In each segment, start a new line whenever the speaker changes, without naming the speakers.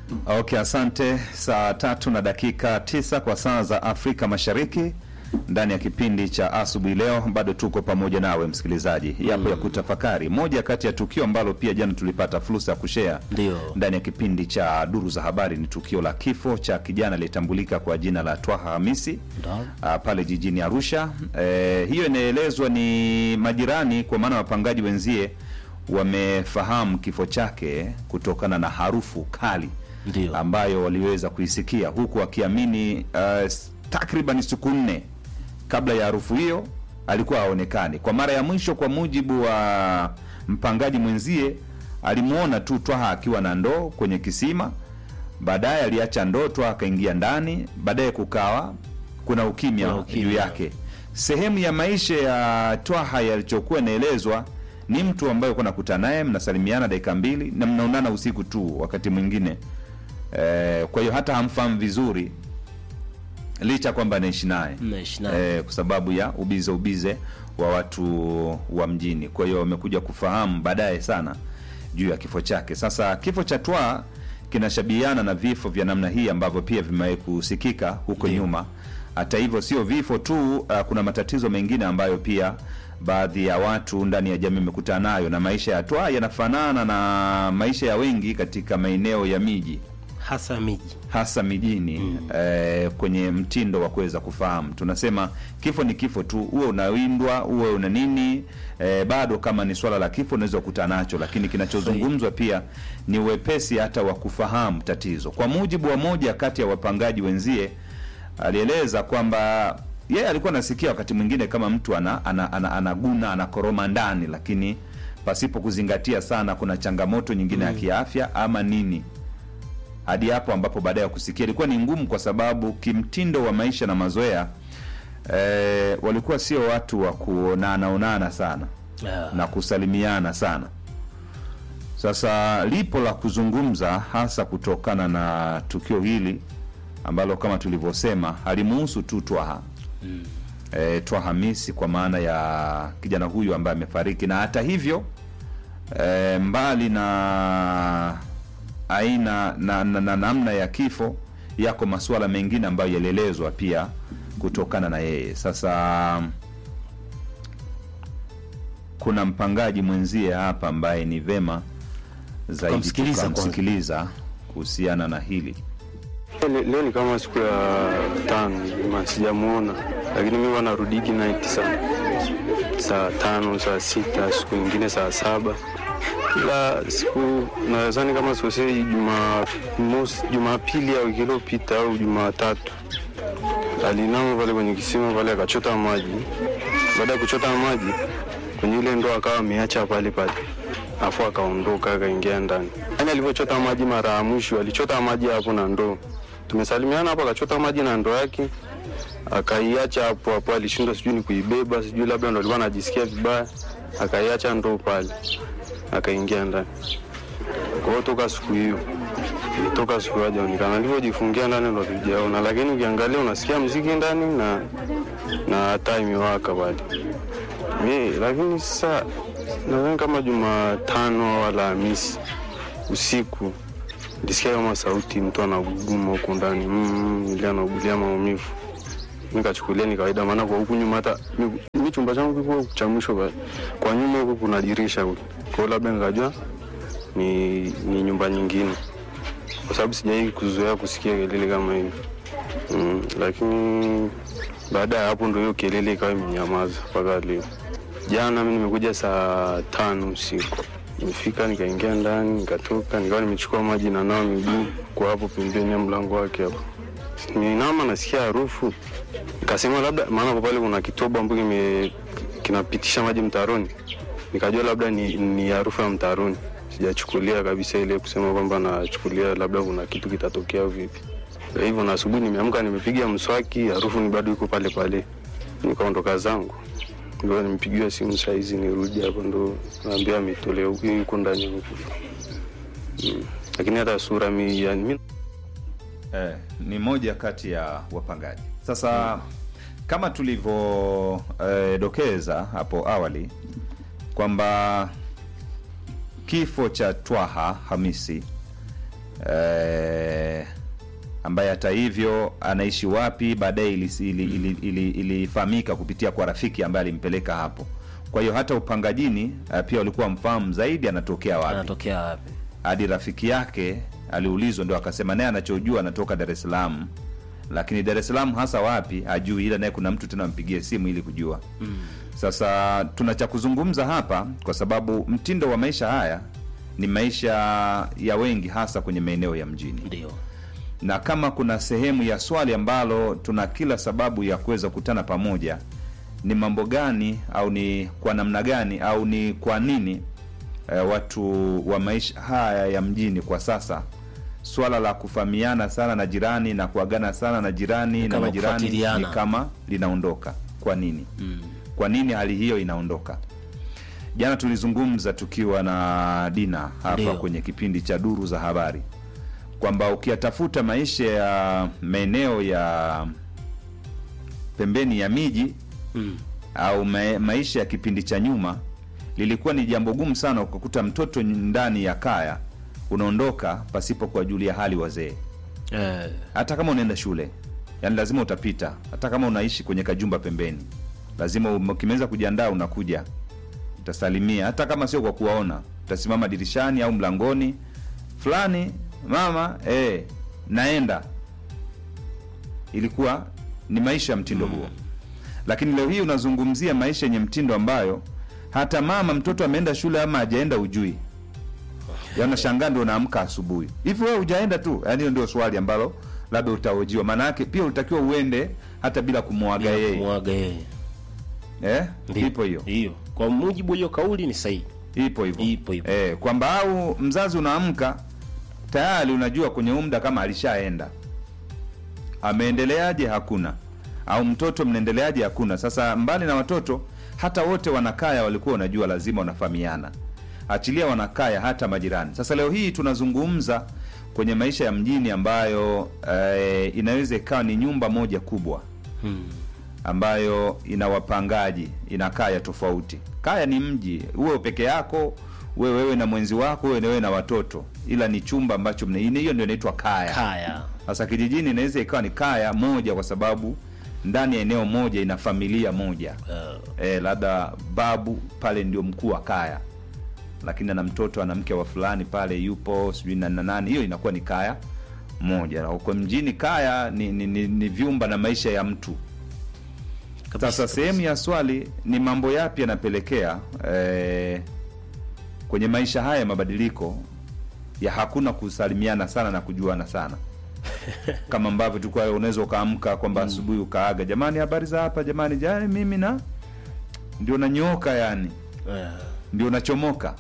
Okay, asante. Saa tatu na dakika tisa kwa saa za Afrika Mashariki, ndani ya kipindi cha asubuhi leo, bado tuko pamoja nawe msikilizaji, yapo ya kutafakari. Moja kati ya tukio ambalo pia jana tulipata fursa ya kushea
Ndio.
ndani ya kipindi cha duru za habari ni tukio la kifo cha kijana aliyetambulika kwa jina la Twaha Hamisi
Ndio.
ah, pale jijini Arusha. Eh, hiyo inaelezwa ni majirani, kwa maana wapangaji wenzie wamefahamu kifo chake kutokana na harufu kali
Ndio.
ambayo waliweza kuisikia huku wakiamini uh, takriban siku nne kabla ya harufu hiyo alikuwa haonekani. Kwa mara ya mwisho, kwa mujibu wa mpangaji mwenzie, alimwona tu Twaha akiwa na ndoo kwenye kisima. Baadaye aliacha ndoo, Twaha akaingia ndani. Baadaye kukawa kuna ukimya
Kuna ukimya.
juu yake. Sehemu ya maisha ya Twaha yalichokuwa inaelezwa ni mtu ambaye uko nakutana naye, mnasalimiana dakika mbili na mnaonana usiku tu, wakati mwingine eh, kwa hiyo hata hamfahamu vizuri licha kwamba anaishi naye
Mnaishi naye.
eh, kwa sababu ya ubize ubize wa watu wa mjini. Kwa hiyo wamekuja kufahamu baadaye sana juu ya kifo chake. Sasa kifo cha Twaha kinashabihiana na vifo vya namna hii ambavyo pia vimewahi kusikika huko nyuma. Hata hivyo, sio vifo tu, uh, kuna matatizo mengine ambayo pia baadhi ya watu ndani ya jamii wamekutana nayo, na maisha ya Twaha yanafanana na maisha ya wengi katika maeneo ya miji
hasa miji.
hasa mijini eh, kwenye mtindo wa kuweza kufahamu. Tunasema kifo ni kifo tu, uwe unawindwa uwe una nini eh, bado kama ni swala la kifo unaweza kukutana nacho, lakini kinachozungumzwa pia ni uwepesi hata wa kufahamu tatizo. Kwa mujibu wa moja kati ya wapangaji wenzie, alieleza kwamba yeye alikuwa anasikia wakati mwingine kama mtu ana, ana, ana, anaguna anakoroma ndani, lakini pasipo kuzingatia sana kuna changamoto nyingine ya kiafya ama nini hadi hapo ambapo baadaye ya kusikia ilikuwa ni ngumu, kwa sababu kimtindo wa maisha na mazoea eh, walikuwa sio watu wa kuonana onana sana
Ah.
na kusalimiana sana. Sasa lipo la kuzungumza, hasa kutokana na tukio hili ambalo kama tulivyosema halimuhusu tu Twaha eh, Twaha Hamisi kwa maana ya kijana huyu ambaye amefariki, na hata hivyo e, mbali na aina na, na, na namna ya kifo, yako masuala mengine ambayo yalielezwa pia kutokana na yeye. Sasa kuna mpangaji mwenzie hapa ambaye ni vema zaidi
Tukamsikiliza kwanza.
tukamsikiliza kuhusiana na hili.
Le- Leo ni kama siku ya tano ma sijamuona, lakini mimi huwa narudigi night saa saa tano saa sita siku nyingine saa saba ila siku nadhani kama sosei Jumamosi, Jumapili ya wiki iliyopita au Jumatatu alinama pale kwenye kisima pale akachota maji. Baada ya kuchota maji kwenye ile ndoo akawa ameacha pale pale, afu akaondoka akaingia ndani. Yani alivyochota maji mara ya mwisho alichota maji hapo na ndoo, tumesalimiana hapo, akachota maji na ndoo yake akaiacha hapo hapo. Alishindwa sijui ni kuibeba, sijui labda ndo alikuwa anajisikia vibaya, akaiacha ndoo pale, akaingia ndani. Kwa hiyo toka siku hiyo toka siku hiyo hajaonekana. Alivyojifungia ndani ndo tujaona, lakini ukiangalia unasikia mziki ndani na na taa imewaka pale. Mi lakini sasa nadhani kama Jumatano au Alhamisi usiku nilisikia kama sauti mtu anaguguma huku ndani mm, ili anaugulia maumivu. Nikachukulia ni kawaida, maana kwa huku nyuma hata mi- mi chumba changu kiko cha mwisho kwa, kwa nyuma huku kuna dirisha huku, kwa hiyo labda nikajua ni, ni nyumba nyingine, kwa sababu sijai kuzoea kusikia kelele kama hivi mm, lakini baada ya hapo ndo hiyo kelele ikawa imenyamaza mpaka leo. Jana mi nimekuja saa tano usiku, nimefika nikaingia ndani nikatoka, nikawa nimechukua maji na nawa miguu kwa hapo pembeni ya mlango wake hapo, ninama nasikia harufu, nikasema labda, maana kwa pale kuna kitobo ambacho kime kinapitisha maji mtaroni, nikajua labda ni, ni harufu ya mtaroni. Sijachukulia kabisa ile kusema kwamba nachukulia labda kuna kitu kitatokea au vipi. Kwa hivyo na asubuhi nimeamka, nimepiga mswaki, harufu ni bado iko pale pale, nikaondoka zangu. Ndio nimepigiwa simu saa hizi nirudi hapo, ndo naambia ametolea huku, yuko ndani huku mm. Lakini hata sura mi, yani, mi
Eh, ni moja kati ya wapangaji. Sasa kama tulivyodokeza hapo awali kwamba kifo cha Twaha Hamisi eh, ambaye hata hivyo anaishi wapi baadaye ilifahamika ili, ili, ili, ilifahamika kupitia kwa rafiki ambaye alimpeleka hapo. Kwa hiyo hata upangajini eh, pia walikuwa mfahamu zaidi anatokea wapi
anatokea wapi?
hadi rafiki yake aliulizwa, ndo akasema naye anachojua anatoka Dar es Salaam, lakini Dar es Salaam hasa wapi hajui, ila naye kuna mtu tena ampigie simu ili kujua. Sasa tuna cha kuzungumza hapa, kwa sababu mtindo wa maisha haya ni maisha ya wengi, hasa kwenye maeneo ya mjini
Ndio.
na kama kuna sehemu ya swali ambalo tuna kila sababu ya kuweza kukutana pamoja, ni mambo gani au ni kwa namna gani au ni kwa nini eh, watu wa maisha haya ya mjini kwa sasa swala la kufahamiana sana na jirani na kuagana sana na jirani na
kama
majirani ni
kufuatiliana.
kama linaondoka. Kwa nini?
Mm.
Kwa nini hali hiyo inaondoka? Jana tulizungumza tukiwa na Dina hapa
Ndio.
kwenye kipindi cha Duru za Habari kwamba ukiyatafuta maisha ya maeneo ya pembeni ya miji
Mm.
au ma maisha ya kipindi cha nyuma, lilikuwa ni jambo gumu sana ukakuta mtoto ndani ya kaya unaondoka pasipo kuwajulia hali wazee
Eh,
hata kama unaenda shule yani lazima utapita hata kama unaishi kwenye kajumba pembeni lazima um- ukimeweza kujiandaa unakuja utasalimia hata kama sio kwa kuwaona utasimama dirishani au mlangoni fulani mama eh, naenda ilikuwa ni maisha ya mtindo huo lakini leo hii unazungumzia maisha yenye mtindo ambayo hata mama mtoto ameenda shule ama hajaenda ujui yanashangaa ndo unaamka asubuhi hivi wewe hujaenda tu yaani hiyo ndio swali ambalo labda utahojiwa maana yake pia ulitakiwa uende hata bila kumwaga yeye
kumwaga yeye.
eh?
Ndio.
ipo hiyo
Hiyo. Kwa mujibu wa hiyo kauli ni sahihi.
ipo hivyo
Ipo hivyo.
eh, kwamba au mzazi unaamka tayari unajua kwenye umda kama alishaenda ameendeleaje hakuna au mtoto mnaendeleaje hakuna sasa mbali na watoto hata wote wanakaya walikuwa unajua lazima wanafahamiana achilia wanakaya hata majirani sasa leo hii tunazungumza kwenye maisha ya mjini ambayo eh, inaweza ikawa ni nyumba moja kubwa
Mm.
ambayo ina wapangaji ina kaya tofauti kaya ni mji uwe peke yako uwe wewe na mwenzi wako uwe wewe na watoto ila ni chumba ambacho mna- ine- hiyo ndio inaitwa kaya
Kaya.
sasa kijijini inaweza ikawa ni kaya moja kwa sababu ndani ya eneo moja ina familia moja
Uh,
e, labda babu pale ndio mkuu wa kaya lakini ana mtoto ana mke wa fulani pale yupo sijui na na nani hiyo inakuwa ni kaya moja na huko mjini kaya ni, ni, ni, ni vyumba na maisha ya mtu
kabisa,
sasa sehemu ya swali ni mambo yapi yanapelekea eh, kwenye maisha haya mabadiliko ya hakuna kusalimiana sana na kujuana sana kama ambavyo tulikuwa unaweza ukaamka kwamba asubuhi ukaaga jamani habari za hapa jamani jani mimi na ndio nanyooka yani
Eh,
ndio nachomoka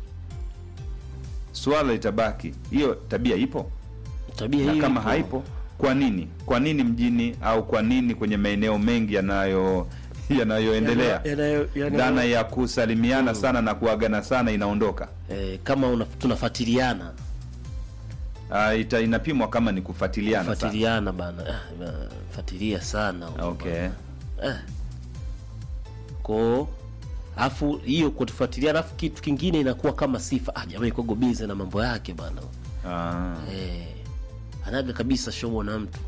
swala litabaki hiyo tabia ipo
tabia
na
hiyo
kama
ipo.
haipo kwa nini kwa nini mjini au kwa nini kwenye maeneo mengi yanayo yanayoendelea
Yanayo- yanayo-
dhana ya kusalimiana sana na kuagana sana inaondoka
eh, kama una, tunafuatiliana
uh, ita, inapimwa kama ni kufuatiliana sana.
fuatiliana bana Ah, bana, fuatilia sana huko
okay
bana. Eh. ko afu hiyo kutufuatiliana afu kitu kingine inakuwa kama sifa ah, jamaa iko bize na mambo yake bana
ah.
eh, anaga kabisa shomo na mtu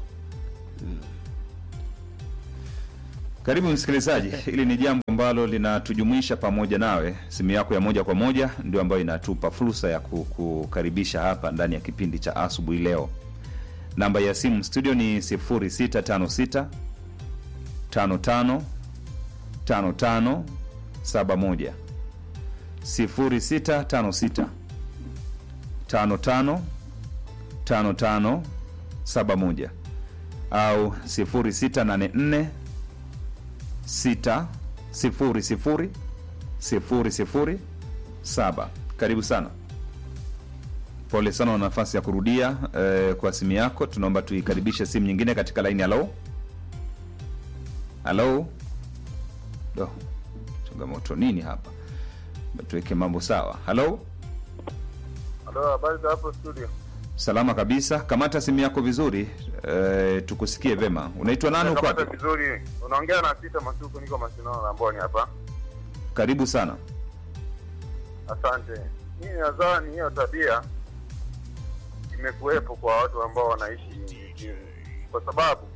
Karibu msikilizaji, hili ni jambo ambalo linatujumuisha pamoja nawe. Simu yako ya moja kwa moja ndio ambayo inatupa fursa ya ku- kukaribisha hapa ndani ya kipindi cha asubuhi leo. Namba ya simu studio ni 0656 55 55 71 0656 55 55 71 au 0684 sita sifuri sifuri sifuri sifuri saba. Karibu sana, pole sana na nafasi ya kurudia eh, kwa simu yako. Tunaomba tuikaribishe simu nyingine katika laini. Halo, halo, do changamoto nini hapa? Tuweke mambo sawa. Halo,
Halo, habari za hapo studio?
salama kabisa. Kamata simu yako vizuri eh, tukusikie vema. Unaitwa nani? Uko
Kamata
wapi?
vizuri. Unaongea na Sita Masuku, niko Masindano na Mboni hapa.
Karibu sana.
Asante. Mimi nadhani hiyo tabia imekuwepo kwa watu ambao wanaishi mjini, kwa sababu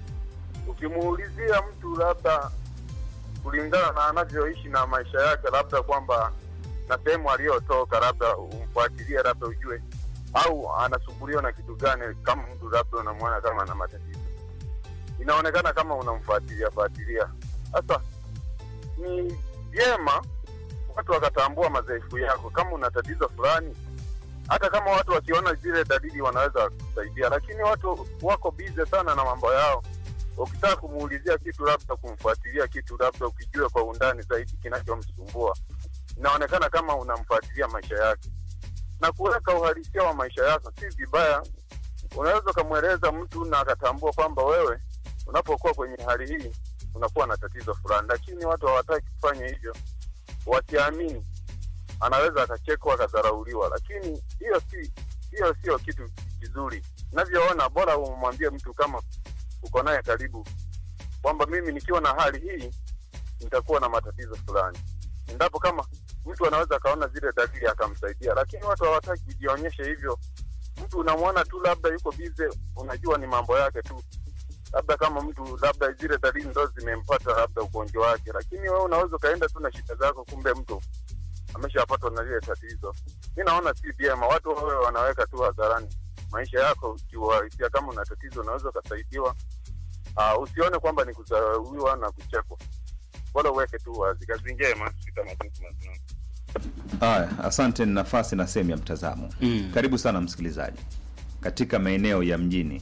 ukimuulizia mtu labda kulingana na anavyoishi na maisha yake, labda kwamba na sehemu aliyotoka, labda umfuatilie, labda ujue au anasumbuliwa na kitu gani. Kama mtu labda unamwona kama ana matatizo, inaonekana kama unamfuatilia fuatilia. Sasa ni vyema watu wakatambua madhaifu yako. Kama una tatizo fulani, hata kama watu wakiona zile dalili wanaweza kusaidia, lakini watu wako bize sana na mambo yao. Ukitaka kumuulizia kitu, labda kumfuatilia kitu, labda ukijua kwa undani zaidi kinachomsumbua, inaonekana kama unamfuatilia maisha yake na kuweka uhalisia wa maisha yako. Si vibaya, unaweza ukamweleza mtu na akatambua kwamba wewe unapokuwa kwenye hali hii unakuwa na tatizo fulani, lakini watu hawataki kufanya hivyo, wasiamini. Anaweza akachekwa akadharauliwa, lakini hiyo si hiyo sio kitu kizuri. Navyoona, bora umwambie mtu kama uko naye karibu kwamba mimi nikiwa na hali hii nitakuwa na matatizo fulani, endapo kama mtu anaweza akaona zile dalili akamsaidia, lakini watu hawataki kujionyesha hivyo. Mtu unamwona tu labda yuko bize, unajua ni mambo yake tu, labda kama mtu labda zile dalili ndo zimempata labda ugonjwa wake, lakini wewe unaweza ukaenda tu na shida zako, kumbe mtu ameshapatwa na lile tatizo. Mi naona si vyema watu wawe wanaweka tu hadharani maisha yako kiuhalisia. Kama una tatizo unaweza ukasaidiwa. Uh, usione kwamba ni kudharauliwa na kuchekwa, bora uweke tu wazi. Kazi njema, sita matuku mazima.
Haya, asante. Ni nafasi na sehemu ya mtazamo.
Mm.
Karibu sana msikilizaji, katika maeneo ya mjini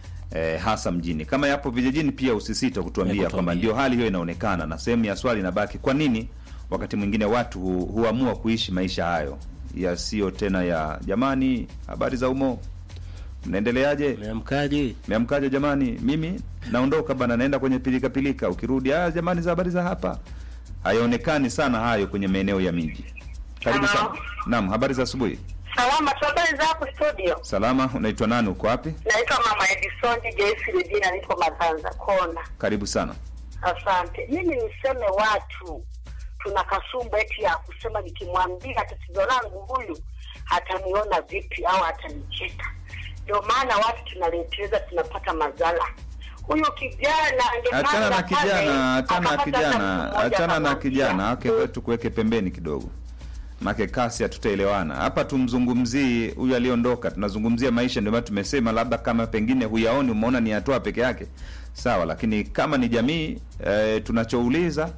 e, hasa mjini. Kama yapo vijijini pia usisite kutuambia
kutuambia.
kwamba ndio hali hiyo inaonekana, na sehemu ya swali inabaki, kwa nini wakati mwingine watu hu, huamua kuishi maisha hayo yasiyo tena ya jamani, habari za umo, mnaendeleaje?
Umeamkaje?
Meamkaje jamani, mimi naondoka bana, naenda kwenye pilika pilika. Ukirudi ah, jamani, za habari za hapa. Hayaonekani sana hayo kwenye maeneo ya miji. Karibu
Hello.
sana. Naam, habari za asubuhi.
Salama tu, habari zako studio?
Salama, unaitwa nani? Uko wapi?
Naitwa Mama Edison Joyce Regina, niko Maganza Kona.
Karibu sana.
Asante. Mimi niseme watu tuna kasumba eti ya kusema nikimwambia tatizo langu huyu ataniona vipi au atanicheka. Ndio maana watu tunaleteleza, tunapata madhara. Huyu kijana angepanda
Achana na
pale,
kijana, achana na
akapata hata
kijana,
mtu mmoja
achana na
akamwambia,
kijana. Okay, tukuweke pembeni kidogo. Make kasi hatutaelewana hapa. Tumzungumzii huyu aliondoka, tunazungumzia maisha. Ndio maana tumesema labda kama pengine huyaoni, umeona ni hatua peke yake, sawa, lakini kama ni jamii e, tunachouliza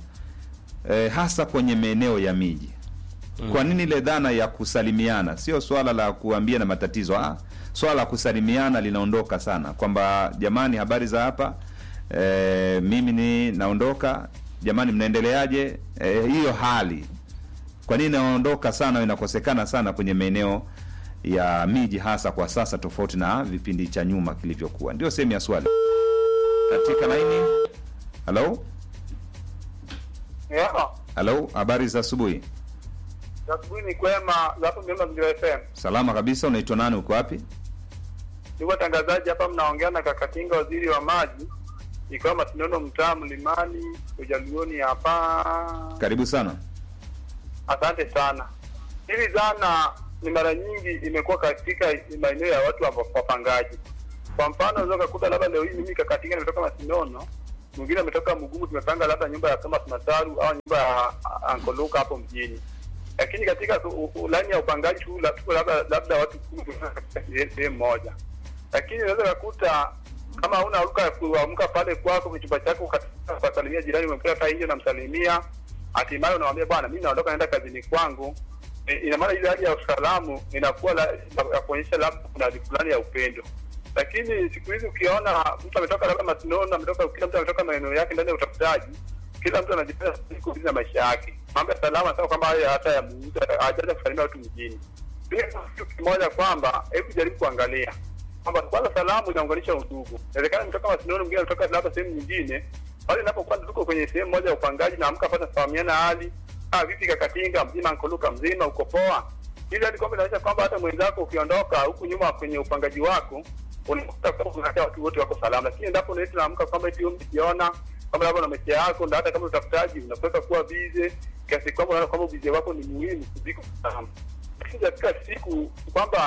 e, hasa kwenye maeneo ya miji kwa nini ile dhana ya kusalimiana sio swala la kuambia na matatizo ah, swala la kusalimiana linaondoka sana kwamba jamani habari za hapa e, mimi ni naondoka jamani mnaendeleaje e, hiyo hali kwa nini inaondoka sana inakosekana sana kwenye maeneo ya miji hasa kwa sasa tofauti na vipindi cha nyuma kilivyokuwa ndio sehemu ya swali katika laini halo
Yeah.
halo habari za asubuhi
Asubuhi ni kwema, hapo Mlima Mjira FM.
salama kabisa unaitwa nani uko wapi
Niko tangazaji hapa, mnaongea na Kakatinga, waziri wa maji, ikiwa Masinono, mtaa Mlimani, Ujaluoni hapa.
karibu sana
Asante sana. Hili dhana ni mara nyingi imekuwa katika maeneo ya watu wa- wapangaji. Kwa mfano, unaweza kukuta labda leo hii mimi Kakatinga nimetoka Masinono, mwingine ametoka Mugumu, tumepanga labda nyumba ya Thomas Masaru au nyumba ya Ankoluka hapo mjini, lakini katika u- u- laini ya upangaji tu la- tuko labda labda watu kumi katika sehemu moja, lakini unaweza kukuta kama hauna ruka ya kuamka pale kwako kwenye chumba chako ukataka kuwasalimia jirani, umekuta hata hiyo namsalimia, hatimaye unamwambia bwana, mimi naondoka naenda kazini kwangu. E, ina maana ile hali ya usalamu inakuwa la, ya kuonyesha labda kuna hali fulani ya upendo, lakini siku hizi ukiona mtu ametoka labda Masinono, ametoka kila mtu ametoka maeneo yake ndani ya utafutaji, kila mtu anajipenda siku hizi na maisha yake, mambo ya salama sawa, kwamba haya hata ya muuzi hajaanza kusalimia watu mjini. Pia kitu kimoja kwamba hebu jaribu kuangalia kwamba kwanza salamu inaunganisha udugu. Inawezekana mtoka Masinono, mwingine anatoka labda sehemu nyingine, pale inapokuwa tuko kwenye sehemu moja ya upangaji na amka pata kufahamiana hali ah, vipi Kakatinga mzima, Nkoluka mzima, uko poa, ili hadi kwamba inaonyesha kwamba hata mwenzako ukiondoka huku nyuma kwenye upangaji wako unakuta kwamba unaacha watu wote wako salama, lakini endapo unaita naamka kwamba eti wewe umejiona kama labda na maisha yako, na hata kama utafutaji unakuweka kuwa bize kiasi kwamba unaona kwamba bize wako ni muhimu kuliko salama lakini katika siku kwamba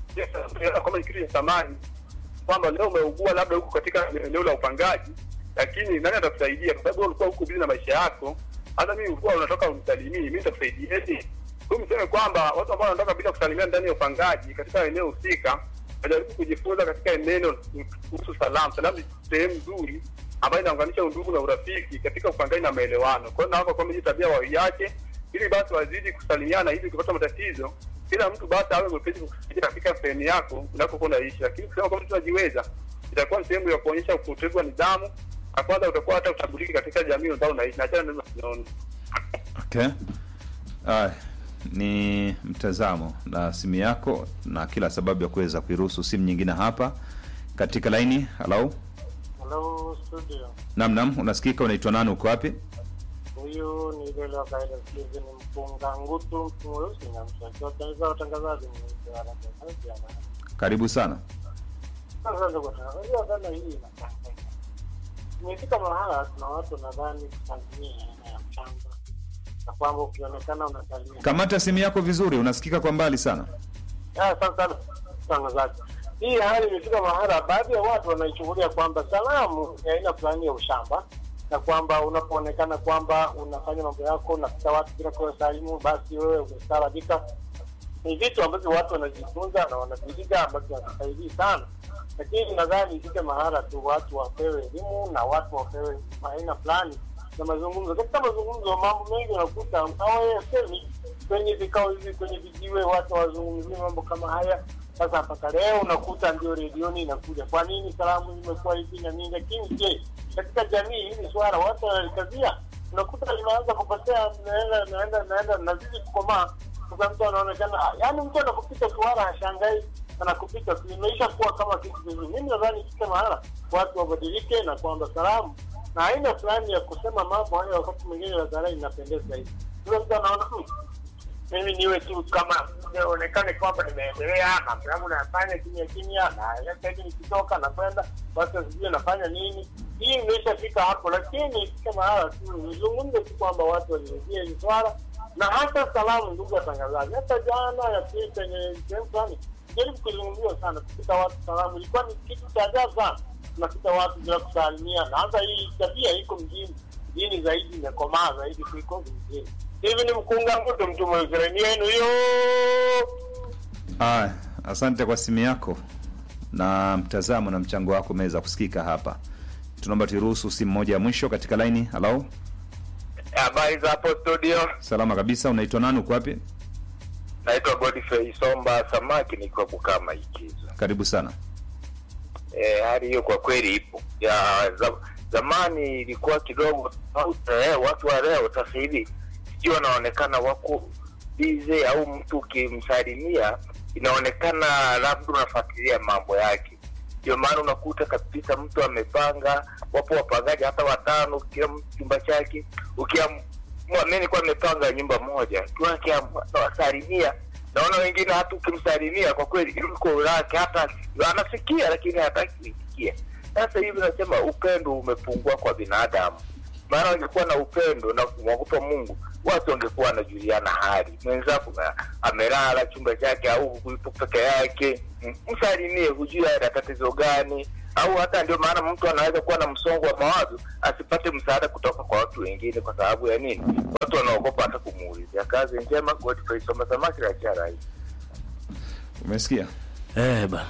Yes, kama ni kitu cha thamani kwamba leo umeugua labda huko katika eneo la upangaji, lakini nani atakusaidia? Kwa sababu wewe ulikuwa huko bizi na maisha yako. Hata mimi ulikuwa unatoka unisalimii, mimi nitakusaidiaje? Kwa mseme kwamba watu ambao wanatoka bila kusalimia ndani ya upangaji katika eneo husika wajaribu kujifunza katika eneo kuhusu salamu. Salamu ni sehemu nzuri ambayo inaunganisha undugu na urafiki katika upangaji na maelewano. Kwa hiyo naomba kwamba hii tabia waiache, ili basi wazidi kusalimiana, ili ukipata matatizo kila mtu basi awe mwepesi kukusaidia katika sehemu yako unakokuwa unaishi. Lakini kusema kwamba mtu anajiweza, itakuwa ni sehemu ya kuonyesha upotevu wa nidhamu, na kwanza utakuwa hata utambuliki katika jamii ambayo unaishi. Na achana na hizo
Okay. Aya, ni mtazamo na simu yako na kila sababu ya kuweza kuiruhusu simu nyingine hapa katika laini. Halo,
Hello studio.
nam nam, unasikika? Unaitwa nani? Uko wapi?
Huyu ni ile wa kaida Steven Mpunga Ngutu mtu mweusi na mshaji wa taifa wa utangazaji mweusi wa Tanzania.
Karibu sana.
Sasa ndugu tunajua dhana hii inafanya. Imefika mahala kuna watu nadhani kusalimia aina ya mchanga. Na kwamba ukionekana unasalimia.
Kamata simu yako vizuri, unasikika kwa mbali sana.
Ah, sana sana mtangazaji. Hii hali imefika mahala, baadhi ya watu wanaichukulia kwamba salamu ni aina fulani ya ushamba, na kwamba unapoonekana kwamba unafanya mambo yako unapita watu bila kuwasalimu, basi wewe umestaarabika. Ni vitu ambavyo watu wanajifunza na wanaviiga ambavyo havisaidii sana, lakini nadhani ifike mahala tu watu wapewe elimu na watu wapewe aina fulani na mazungumzo. Katika mazungumzo, mambo mengi unakuta hawayasemi kwenye vikao hivi, kwenye vijiwe, watu hawazungumzii mambo kama haya. Sasa mpaka leo unakuta ndio redioni inakuja, kwa nini salamu zimekuwa hivi na nini? Lakini je, katika jamii hili swala watu wanalikazia, unakuta limeanza kupotea, naenda naenda naenda nazidi kukomaa. Sasa mtu anaonekana, yaani mtu anakupita tu wala hashangai anakupita tu, imeisha kuwa kama kitu kingine. Mimi nadhani ifike mahala watu wabadilike, na kwamba salamu na aina fulani ya kusema mambo hayo wakati mwingine hadharani inapendeza zaidi. Yule mtu anaona "Hmm, mimi niwe tu kama nionekane kwamba nimeendelea mambo yangu nayafanya kimya kimya, na sasa hivi nikitoka nakwenda watu wasijue nafanya nini. Hii imeshafika hapo, lakini ifike mahala tu nizungumze tu kwamba watu waliingia hili swala, na hata salamu, ndugu watangazaji, hata jana ya pili kwenye sehemu fulani jaribu kuzungumziwa sana, kupita watu salamu ilikuwa ni kitu cha ajabu sana. Tunapita watu bila kusalimia, na hata hii tabia iko mjini mjini zaidi, imekomaa zaidi kuliko vijijini. Hivi ni mkunga mkutu mtu mwezereni yenu hiyo.
Aya, asante kwa simu yako na mtazamo na mchango wako umeweza kusikika hapa. Tunaomba turuhusu simu moja ya mwisho katika laini. Halo,
habari za hapo studio.
salama kabisa. Unaitwa nani? Uko wapi?
Naitwa Godfrey Somba Samaki, nikiwa Bukama Ikizo.
Karibu sana.
E, hali hiyo kwa kweli ipo ya za, zamani ilikuwa kidogo tofauti. Eh, watu wa leo sasa hivi sijui wanaonekana wako bize, au mtu ukimsalimia inaonekana labda unafuatilia mambo yake. Ndio maana unakuta kabisa mtu amepanga, wapo wapangaji hata watano, kila mtu chumba chake. Ukiamua mimi nilikuwa nimepanga nyumba moja, tukiamua nawasalimia naona wengine hata ukimsalimia kwa kweli yuko lake hata anasikia lakini hataki kuisikia. Sasa hivi nasema upendo umepungua kwa binadamu, maana wangekuwa na upendo na kumwogopa Mungu watu wangekuwa wanajuliana hali. Mwenzako na- amelala chumba chake au yupo peke yake, mm, msalimie, hujui ana tatizo gani au hata ndio maana mtu anaweza kuwa na msongo wa mawazo asipate msaada kutoka kwa watu wengine. Kwa sababu ya nini? Watu wanaogopa hata kumuulizia. Kazi njema, Godfrey Soma Samaki la Charai.
Umesikia
Eh, bana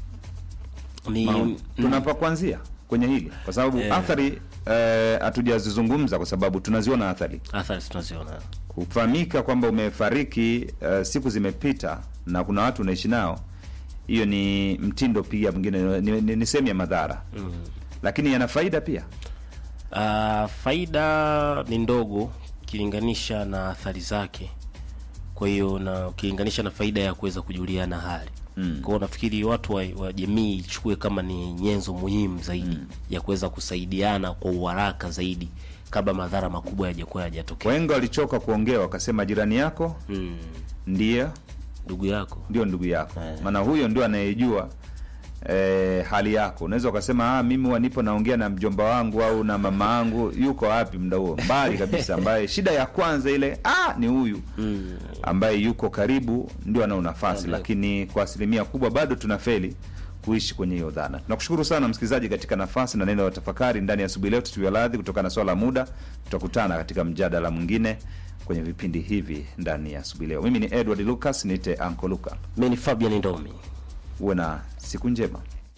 ni
Maoni. tunapa kuanzia kwenye hili kwa sababu
Eh.
athari eh, hatujazizungumza kwa sababu tunaziona athari
athari tunaziona
kufahamika kwamba umefariki uh, siku zimepita na kuna watu unaishi nao hiyo ni mtindo pia mwingine ni, ni, ni sehemu ya madhara
mm.
lakini yana faida pia
Uh, faida ni ndogo ukilinganisha na athari zake. Kwa hiyo na ukilinganisha na faida ya kuweza kujuliana hali
Mm.
kwa hiyo nafikiri watu wa, wa jamii ichukue kama ni nyenzo muhimu zaidi ya kuweza kusaidiana kwa uharaka zaidi kabla madhara makubwa yajakuwa yajatokea.
wengi walichoka kuongea wakasema jirani yako
Mm.
ndiye
Ndugu yako
ndio ndugu yako
Eh.
maana huyo ndio anayejua eh, hali yako. Unaweza ukasema ah, mimi huwa nipo naongea na mjomba wangu au na mama yangu, yuko wapi muda huo? Mbali kabisa, ambaye shida ya kwanza ile ah, ni huyu ambaye yuko karibu ndio anao nafasi, lakini kwa asilimia kubwa bado tunafeli kuishi kwenye hiyo dhana. Tunakushukuru sana msikilizaji katika nafasi na neno la tafakari ndani ya asubuhi leo. Tutuia radhi kutokana na swala la muda, tutakutana katika mjadala mwingine kwenye vipindi hivi ndani ya asubuhi leo. Mimi ni Edward Lucas, niite Anko Luka.
Mimi ni Fabian Ndomi.
Uwe na siku njema.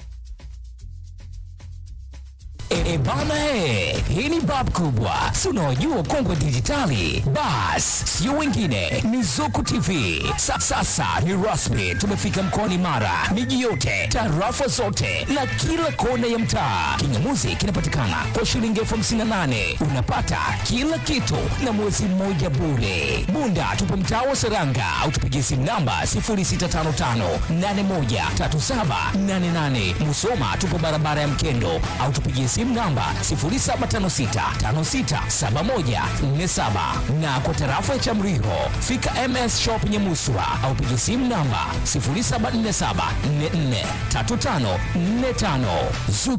E, e bana he, hii ni bab kubwa, si unaojua kongwe dijitali. Bas, sio wengine, ni Zuku TV. Sa, sasa ni rasmi, tumefika mkoani Mara, miji yote, tarafa zote na kila kona ya mtaa. Kingamuzi kinapatikana kwa shilingi elfu hamsini na nane unapata kila kitu na mwezi mmoja bure. Bunda tupo mtaa wa Seranga au tupigie simu namba 0655813788. Musoma tupo barabara ya Mkendo au tupigie simu namba 0756567147 na kwa tarafa ya Chamriho fika MS Shop Nyamuswa au pigie simu namba 0747443545. Zuku